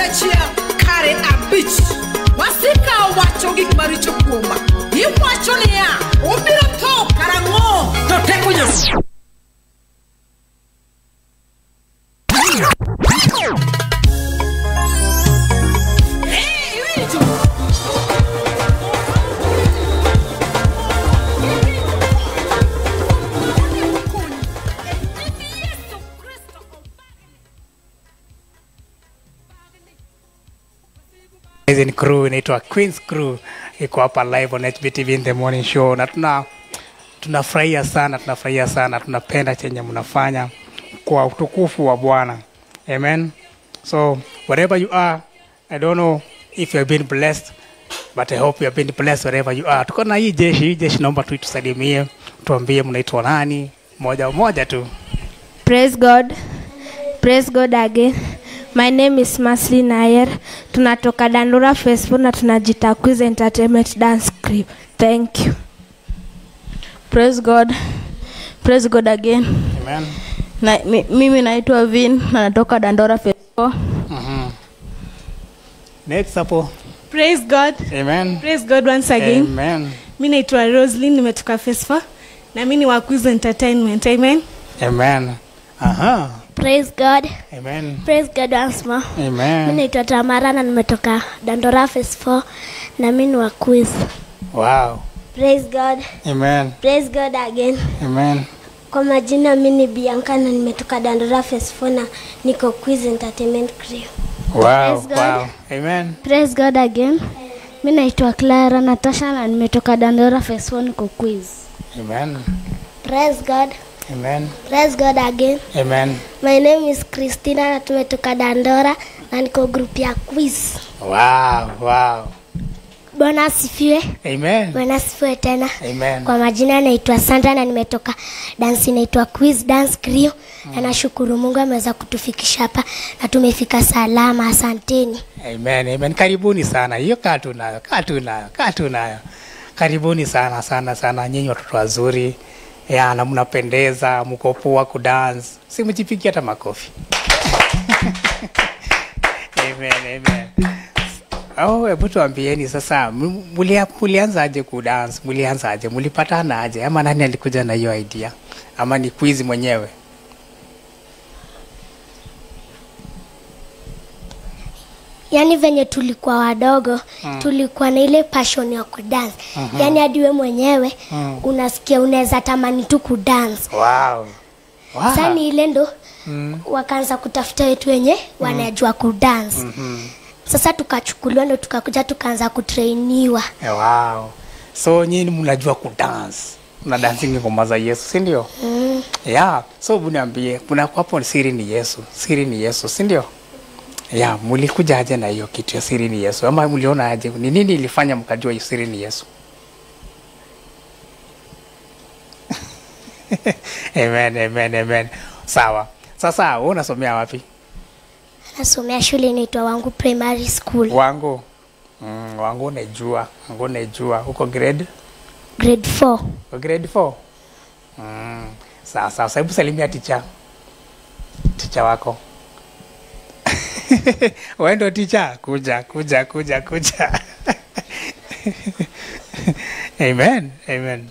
achia kare abich wasika wacho gik maricho kuoma iwacho niya obiro tho karang'o to teko nyasaye Hey, iwinjo? Amazing crew inaitwa Queens Crew iko hapa live on HBTV in the morning show, na tuna tunafurahia sana, tunafurahia sana, tunapenda chenye mnafanya kwa utukufu wa Bwana. Amen. So wherever you are, I don't know if you have been blessed but I hope you have been blessed wherever you are. Tuko na hii jeshi, hii jeshi naomba tu tusalimie, tuambie mnaitwa nani, moja moja tu. Praise God. Praise God again. My name is Masli Nayer. Tunatoka Dandora Facebook na tunajita Quiz Entertainment Dance Crew. Thank you. Praise God. Praise God again. Amen. Na, mi, mimi naitwa Vin na natoka Dandora Festival. Mhm. Next hapo. Praise God. Amen. Praise God once again. Amen. Mi naitwa Roslyn nimetoka Fesfa na mi ni wa Quiz Entertainment. Amen. Amen. Aha. Praise God. Amen. Praise God once more. Mi Amen. naitwa Tamara na nimetoka Dandora Phase 4 na mi ni wa quiz. Wow. Praise God. Amen. Praise God again. Amen. Kwa majina mi ni Bianca na nimetoka Dandora Phase 4 na niko quiz entertainment crew. Wow. Praise God. Wow. Amen. Praise God again. Mi naitwa Clara Natasha na nimetoka Dandora Phase 1 niko quiz. Amen. Praise God. Amen. Praise God again. Amen. My name is Christina na tumetoka Dandora na niko group ya quiz. Wow. Wow. Bwana asifiwe. Amen. Bwana asifiwe tena. Amen. Kwa majina naitwa Sandra na nimetoka dance inaitwa Quiz Dance Crew na nashukuru Mungu ameweza kutufikisha hapa na tumefika salama. Asanteni. Amen. Amen. Karibuni sana. Hiyo kaa tu nayo, kaa tu nayo, kaa tu nayo. Karibuni sana sana sana, nyinyi watoto wazuri ya na mnapendeza, mko poa kudance, si mjipigie hata makofi. amen, amen. Oh, hebu tuambieni sasa, m- mulia- mulianzaje kudance? Mulianzaje? Mulipatana aje? Ama nani alikuja na hiyo idea? Ama ni quiz mwenyewe? Yaani venye tulikuwa wadogo tulikuwa na ile passion ya kudance. Yaani hadi we mwenyewe unasikia unaweza tamani tu kudance. Wow. Wow. Sasa ni ile ndo wakaanza kutafuta wetu wenye wanajua kudance. Sasa tukachukuliwa ndo tukakuja tukaanza kutrainiwa. Eh, Wow. So nyinyi mnajua kudance. Mna dancing ngoma za Yesu, si ndio? Mm. Yeah. So buniambie, kuna hapo siri ni Yesu. Siri ni Yesu, si ndio? Yeah, mlikuja aje na hiyo kitu ya siri ni Yesu? Ama mliona aje? Ni nini ilifanya mkajua hiyo siri ni Yesu? amen, amen, amen. Sawa. Sasa wewe unasomea wapi? Nasomea shule inaitwa Wangu Primary School. Wangu. Mm, wangu najua. Wangu najua. Uko grade? Grade 4. Uko grade 4? Mm. Sawa sawa. Sasa hebu salimia ticha. Ticha wako. Wewe ndo ticha? Kuja, kuja, kuja, kuja. Amen. Amen.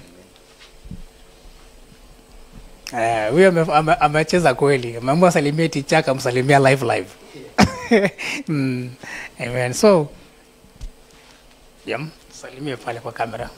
Eh, huyo ame- ame- amecheza kweli. Ameamua salimie ticha akamsalimia live live. mm. Amen. So, yam, salimie pale kwa kamera.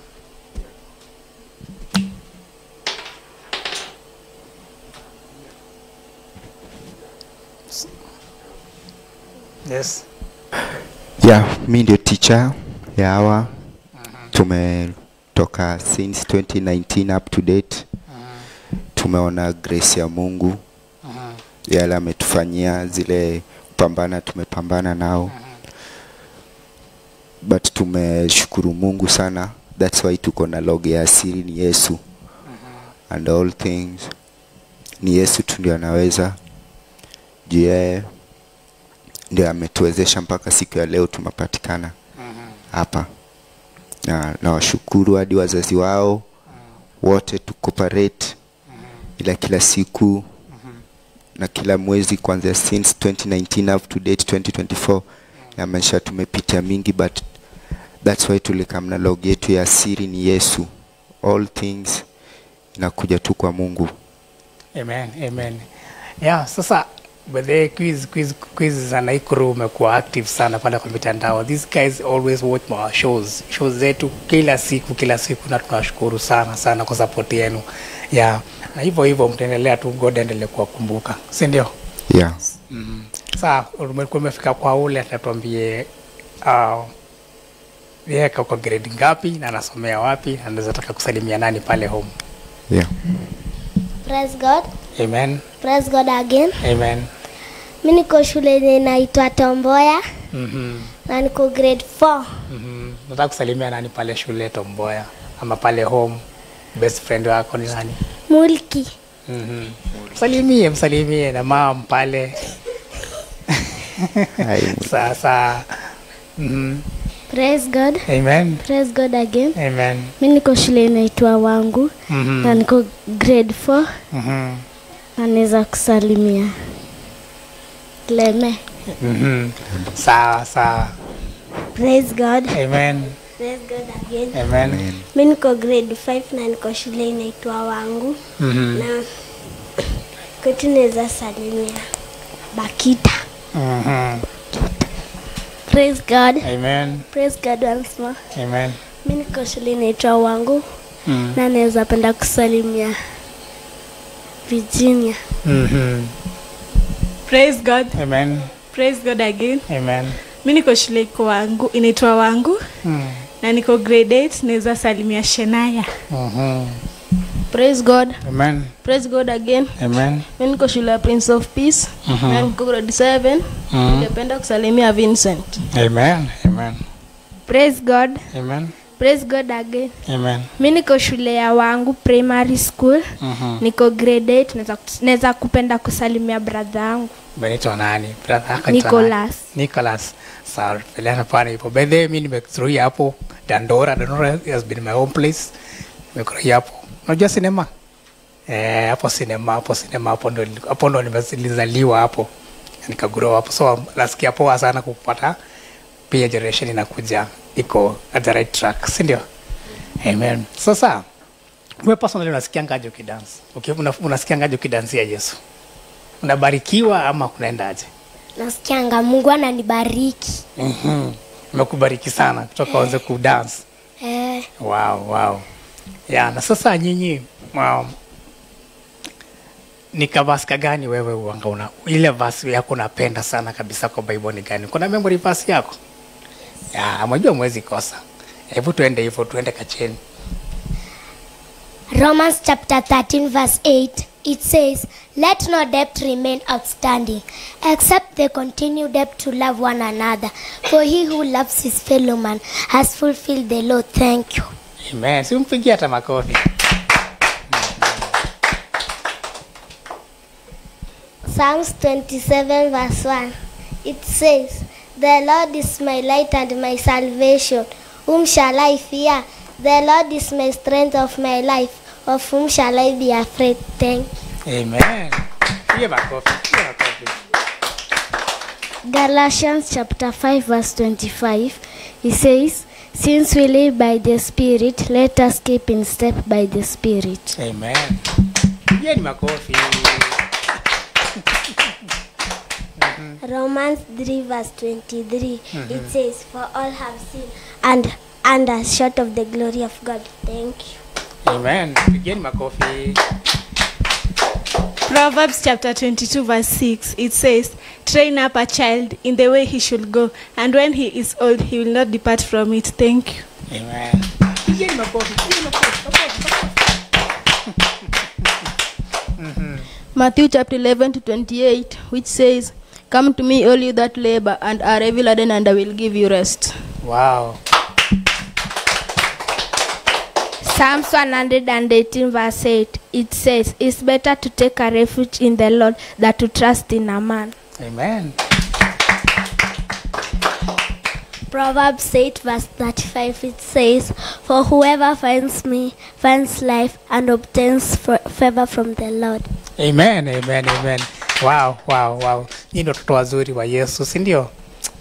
Yes. Yeah, mi ndio teacher ya hawa. Tumetoka since 2019 up to date. Tumeona grace ya Mungu yale ametufanyia, zile kupambana tumepambana nao, but tumeshukuru Mungu sana. That's why tuko na log ya asili ni Yesu and all things ni Yesu tu ndio anaweza juu yeye ndio ametuwezesha mpaka siku ya leo tumepatikana hapa na nawashukuru hadi wazazi wao wote tu cooperate ila kila siku na kila mwezi kuanzia since 2019 up to date 2024 ya maisha tumepitia mingi but that's why tulikam na log yetu ya siri ni yesu all things inakuja tu kwa mungu Amen, amen. Yeah, sasa by the way, quiz quiz quiz za Naikuru umekuwa active sana pale kwa mitandao. These guys always watch our shows. Shows zetu kila siku kila siku na tunashukuru sana sana kwa support yenu. Yeah. Na hivyo hivyo mtaendelea tu God endelee kuwakumbuka. Si ndio? yeah Mm. Sasa umekuwa umefika kwa ule atatuambie uh, yeye kwa grade ngapi na anasomea wapi na anaweza taka kusalimia nani pale home. yeah Praise God. Amen. Praise God again. Amen. Mi niko shule yenye inaitwa Tomboya Mhm. na niko grade 4. Mhm. Nataka kusalimia nani pale shule Tomboya ama pale home? Best friend wako ni nani? Mulki. Mhm. Msalimie, msalimie na mam pale. Hai, Sasa. Mhm. Praise God. Amen. Praise God again. Amen. Mi niko shule inaitwa Wangu Mhm. na niko grade 4 Mhm. na naweza kusalimia Leme. Mhm. Sawa sawa. Praise God. Amen. Praise God again. Amen. Mi niko grade 5 na niko shule inaitwa Wangu Mhm. na kwetu naweza salimia Bakita. Mhm. Praise God. Amen. Praise God once more. Amen. Mi niko shule inaitwa Wangu Mhm. na naweza penda kusalimia Virginia. Mhm. praise god Amen. praise god again Amen. mi niko shule iko wangu inaitwa wangu Mhm. na niko grade 8 naweza salimia shenaya Mhm. praise god Amen. praise god again Amen. mi niko shule ya prince of peace Mhm. na niko grade 7 Mhm. ningependa kusalimia vincent Amen. Amen. praise god Amen. praise god again Amen. mi niko shule ya wangu primary school Mhm. niko grade 8 naweza kus- naweza kupenda kusalimia brother yangu Unaitwa nani? Brother yako anaitwa nani? nicolas Nicholas. Sawa, pelana pale hivyo. By the way, mimi nimekuruia hapo Dandora. Dandora has been my home place. Nimekuruia hapo. Unajua sinema? Eh, hapo sinema, hapo sinema, hapo ndo hapo ndo nimezaliwa hapo. Nikagrow hapo. So nasikia poa sana kupata pia generation inakuja iko at the right track, si ndio? Amen. Sasa wewe personally unasikia ngaje ukidance? Okay, una, unasikia ngaje ukidansia Yesu? Unabarikiwa ama kunaendaje? Nasikianga Mungu ananibariki. Mhm. Nimekubariki sana kutoka uanze kudance. Eh, Wow, wow. Ya, na sasa nyinyi um, ni kavaska gani wewe uanga una ile verse yako unapenda sana kabisa kwa Bible ni gani? Kuna memory verse yako? Ya, mwajua mwezi kosa. Hebu tuende hivyo, tuende kacheni. Romans chapter 13 verse 8 it says let no debt remain outstanding except the continued debt to love one another for he who loves his fellow man has fulfilled the law thank you Amen. Si umpigie hata makofi. Psalms 27 verse 1 it says the Lord is my light and my salvation whom shall I fear the Lord is my strength of my life of whom shall I be afraid thank you Amen. Pigie makofi. Pigie makofi. Galatians chapter 5 verse 25 it says since we live by the spirit let us keep in step by the spirit Amen. Pigieni makofi. Romans 3 verse 23 it says for all have sinned and and are short of the glory of God thank you Amen. Pigieni makofi. Proverbs chapter 22, verse 6, it says, Train up a child in the way he should go, and when he is old, he will not depart from it. Thank you. Amen. Pigieni makofi. Pigieni makofi. Makofi. Matthew chapter 11 to 28, which says, Come to me, all you that labor and are heavy laden, and I will give you rest. Wow. Psalms 118 verse 8 it says it's better to take a refuge in the Lord than to trust in a man. Amen. Proverbs 8 verse 35 it says for whoever finds me finds life and obtains fa- favor from the Lord Amen, amen, amen. Wow, wow, wow. Nyinyi ndio watoto wazuri wa Yesu, si ndio?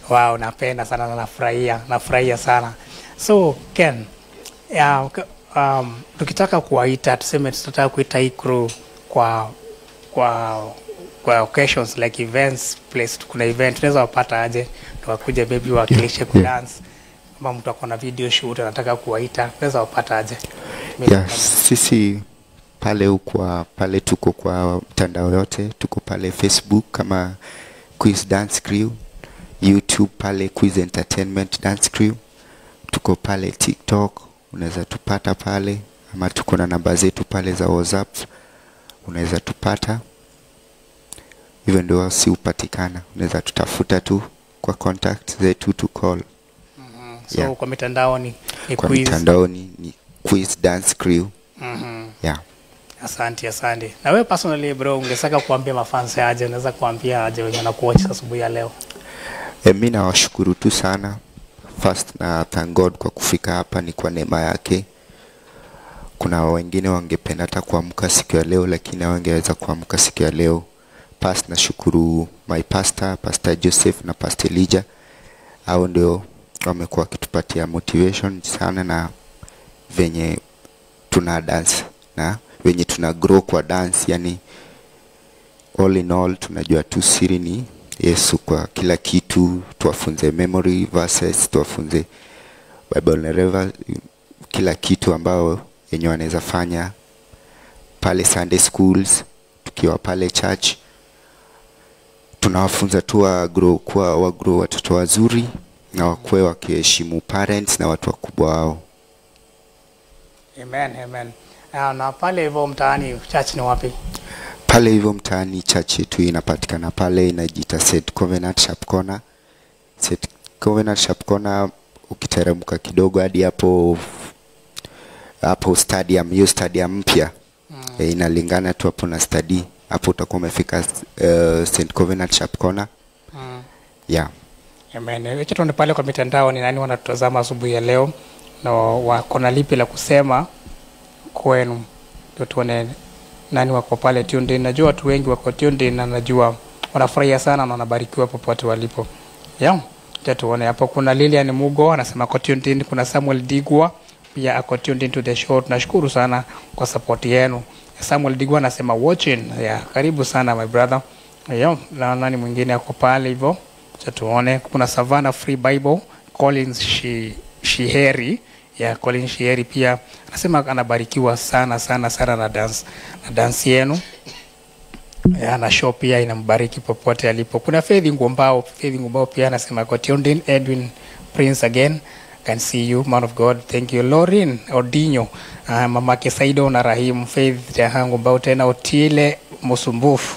wow napenda sana na nafurahia nafurahia sana so ken ya, k- um, tukitaka kuwaita tuseme tunataka kuita hii crew kwa kwa kwa occasions like events place kuna event tunaweza wapata aje tuwakuja maybe wakilishe kudance kama mtu akona video shoot anataka kuwaita tunaweza wapata aje yeah, sisi pale ukwa pale tuko kwa mtandao yote tuko pale facebook kama quiz dance crew youtube pale quiz entertainment dance crew tuko pale tiktok unaweza tupata pale ama tuko na namba zetu pale za whatsapp unaweza tupata hivyo ndio si hupatikana unaweza tutafuta tu kwa contact zetu tu call so yeah. kwa mitandao ni, ni kwa quiz mitandaoni ni quiz dance crew Mhm. yeah. asante asante na wewe personally bro ungesaka kuambia mafans aje unaweza kuambia aje wenye nakuocha asubuhi ya leo E, mi nawashukuru tu sana first na thank God kwa kufika hapa ni kwa neema yake. Kuna wengine wangependa hata kuamka siku ya leo, lakini hawangeweza kuamka siku ya leo. Past nashukuru my pastor, Pastor Joseph na Pastor Elijah, hao ndio wamekuwa wakitupatia motivation sana na venye tuna dance na venye tuna grow kwa dance, yani all in all tunajua tu siri ni Yesu kwa kila kitu, tuwafunze memory verses, tuwafunze Bible narrative, kila kitu ambao yenye wanaweza fanya pale Sunday schools, tukiwa pale church tunawafunza tu wa grow kuwa wa grow watoto wazuri na wakuwe wakiheshimu parents na watu wakubwa wao. amen amen Ah, na pale hivyo mtaani church ni wapi pale hivyo mtaani church yetu inapatikana pale inajiita St Covenant Sharp Corner. St Covenant Sharp Corner ukiteremka kidogo hadi hapo hapo stadium, hiyo stadium mpya mm. e, inalingana tu hapo na stadi hapo utakuwa umefika uh, St Covenant Sharp Corner mm. yeah. Amen. Wacha tuone pale kwa mitandao ni nani wanatutazama asubuhi ya leo na wako na lipi la kusema kwenu, ndio tuone nani wako pale tuned in. Najua watu wengi wako tuned in na najua wanafurahia sana na wanabarikiwa popote walipo. Yeah. Acha tuone hapo. Kuna Lilian Mugo anasema ako tuned in. Kuna Samuel Digwa pia ako tuned in to the show. Tunashukuru sana kwa support yenu. Samuel Digwa anasema watching. Yeah, karibu sana my brother. Yeah, na nani mwingine ako pale hivyo? Acha tuone. Kuna Savannah Free Bible, Collins Shi, Shiheri ya Collins Shiheri pia anasema anabarikiwa sana sana sana na dance na dance yenu ya, na show pia inambariki popote alipo. Kuna Faith Ngumbao, Faith Ngumbao pia anasema got tuned in. Edwin Prince again can see you man of God, thank you. Lorin Odinyo, uh, mamake Saido na Rahim Faith Jahangu Ngumbao tena Otile Musumbufu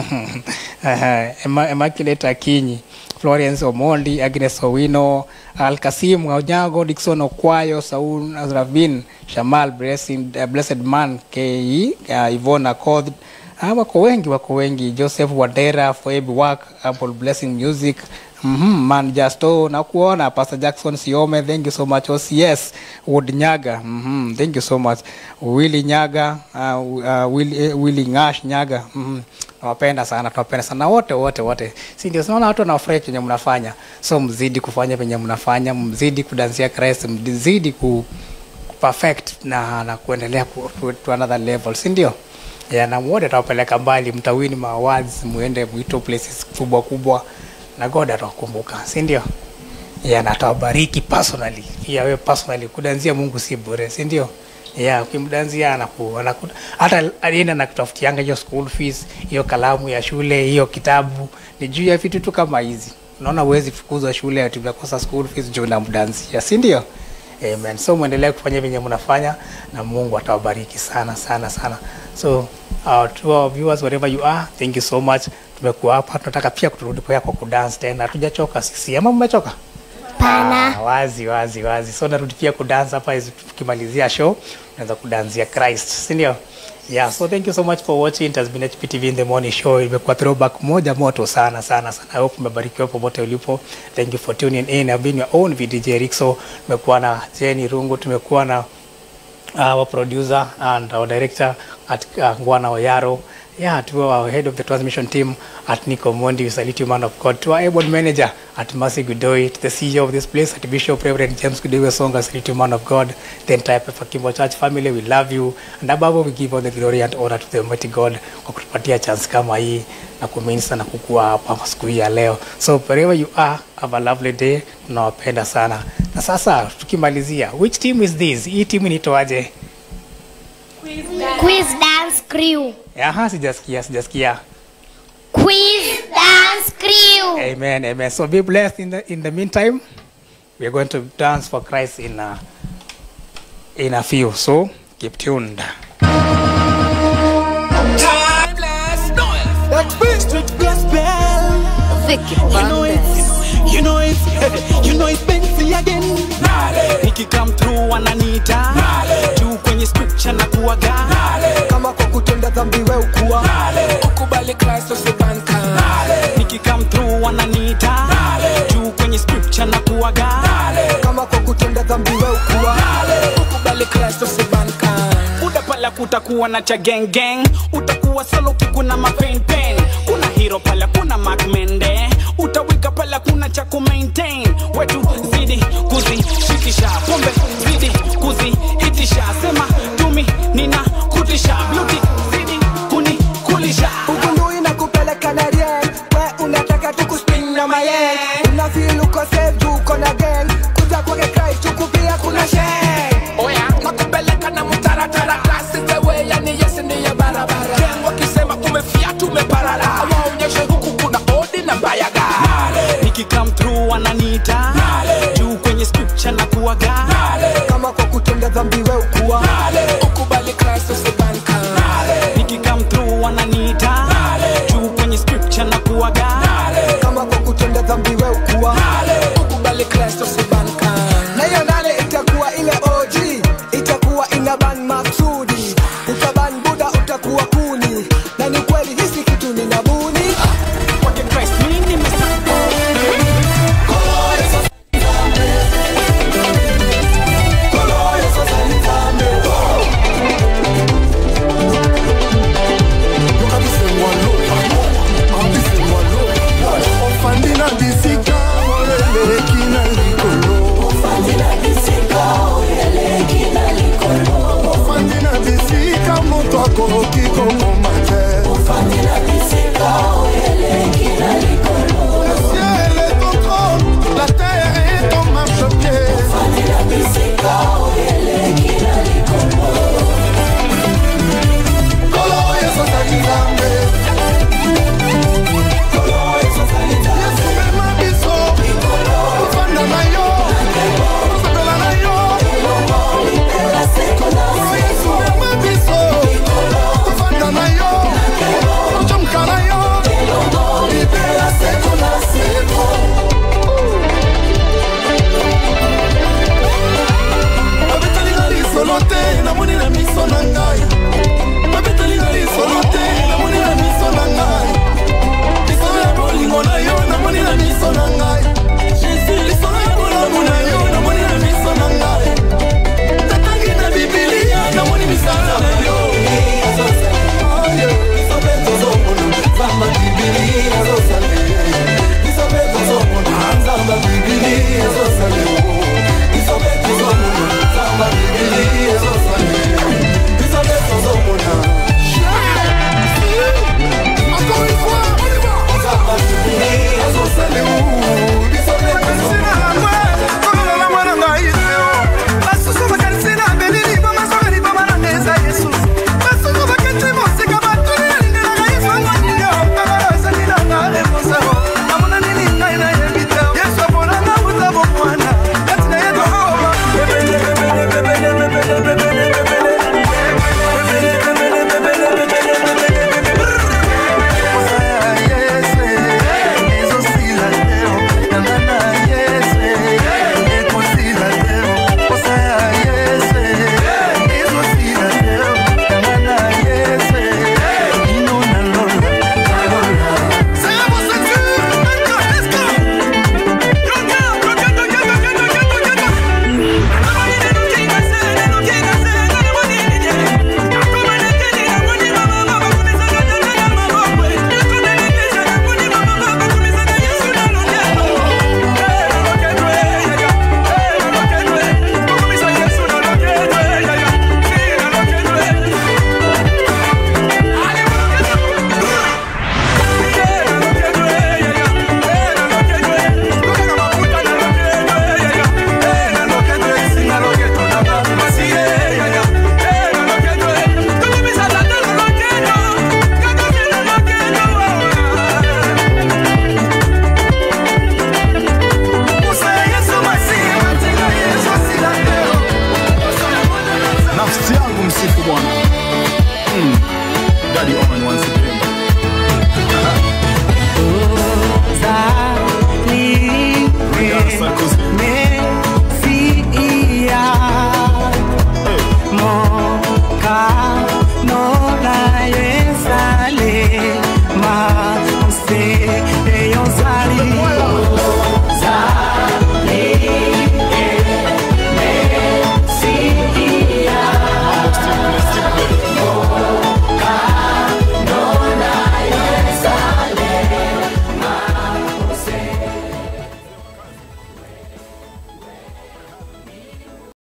uh, Immaculate Akinyi Florence Omondi, Agnes Owino, Al Kasim Onyango, Dickson Okwayo, Saul Ravin, Shamal Blessing, uh, Blessed Man, KE, uh, Ivona Akoth, Ah, wako wengi wako wengi joseph wadera foeb work apple blessing music mm-hmm, man justo nakuona pastor jackson siome thank you so much ocs wood nyaga mm-hmm, thank you so much willy nyaga uh, uh, willy, uh, willy ngash nyaga mm-hmm. nawapenda sana tunawapenda sana wote wote wote si ndio sinaona watu wanafurahi chenye mnafanya so mzidi kufanya venye mnafanya mzidi kudansia christ mzidi ku perfect na, na kuendelea ku, ku, to another level si ndio yeah, na wote atawapeleka mbali mtawini maawards muende mwito places kubwa kubwa na god atawakumbuka si ndio yeah, na atawabariki personally pia wewe personally kudanzia mungu si bure si ndio yeah, ukimdanzia anaku, anaku, hata alienda na kutafutianga hiyo school fees hiyo kalamu ya shule hiyo kitabu ni juu ya vitu tu kama hizi unaona uwezi fukuzwa shule ati umekosa school fees juu namdanzia si ndio Amen. So mwendelee kufanya venye mnafanya na Mungu atawabariki sana sana sana. So uh, to our viewers wherever you are, thank you so much. Tumekuwa hapa, tunataka pia kuturudi kwa kwa kudance tena. Hatujachoka sisi. Ama mmechoka? Pana. Ah, wazi wazi wazi. So narudi pia kudance hapa hizi tukimalizia show, tunaweza kudanzia Christ, si ndio? Yeah, so thank you so much for watching. It has been HPTV in the morning show. Imekuwa throwback moja moto sana sana sana. I hope umebarikiwa popote ulipo. Thank you for tuning in. I've been your own VDJ Rixo. Tumekuwa na Jenny Rungu, tumekuwa na our producer and our director at uh, Ngwana Oyaro yeah, to our head of the transmission team at Nico Mondi, we salute you, man of God. To our able manager at Mercy Gudoi, to the CEO of this place, at Bishop Reverend James Gudoi Songa, salute you, man of God. The entire Pefa Kimbo Church family, we love you. And above all, we give all the glory and honor to the Almighty God kwa kutupatia chance kama hii na kuminsa na kukua hapa siku hii ya leo. So wherever you are, have a lovely day. Tunawapenda sana. Na sasa tukimalizia, which team is this? Hii timu inaitwaje? Quiz Dance Crew. Aha, sijasikia, sijasikia. Quiz Dance Crew. Amen, amen. So be blessed in the in the meantime. We are going to dance for Christ in a in a few. So keep tuned. You know it's, you know it's, you know it's Benzi again. Niki come through wananiita juu kwenye scripture na kuaga kama kwa kutenda dhambi we ukuwa ukubali Kristo sibanka Niki come through wananiita juu kwenye scripture na kuaga kama kwa kutenda dhambi we ukuwa ukubali Kristo sibanka Uda pala kutakuwa na cha gang gang utakuwa solo kikuna mapen pen kuna hero pala kuna Mark Mende utawika pala kuna cha ku maintain wetu zidi kuzishikisha pombe zidi kuzihitisha sema tumi nina kutisha beauty zidi kunikulisha ugundui na kupeleka na rien we unataka tukuspin na mayen unafil uko safe juu uko na gang kuja kwake Christ huku pia kuna sheng oya nakupeleka na mtaratara klasi zewe yani yesi ni ya barabara Gang wakisema umefiatu umeparara waonyeshe huku kuna odi na mbayaga niki come through wananiita juu kwenye scripture na kuaga kama kwa kutenda dhambi we ukuwa ukubali Kristo sibanka niki come through wananiita juu kwenye scripture na kuaga kama kwa kutenda dhambi we ukuwa ukubali Kristo sibanka na hiyo nane